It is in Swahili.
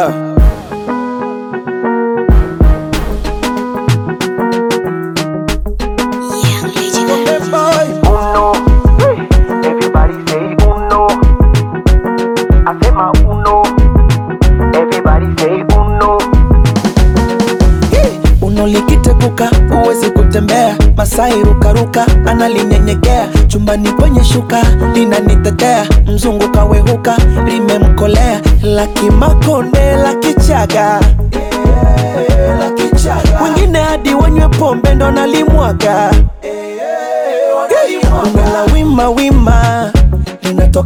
Ah. Young Lady Hey, boy. Uno, everybody say uno. I say my uno, everybody say uno. Uno likiteguka huwezi kutembea, Masai rukaruka analinyenyekea, chumbani kwenye shuka linanitetea, mzungu kawehuka limemkolea, la kimakonde la kichaga wengine hadi wanywe pombe ndo nalimwaga Bonge la wima wima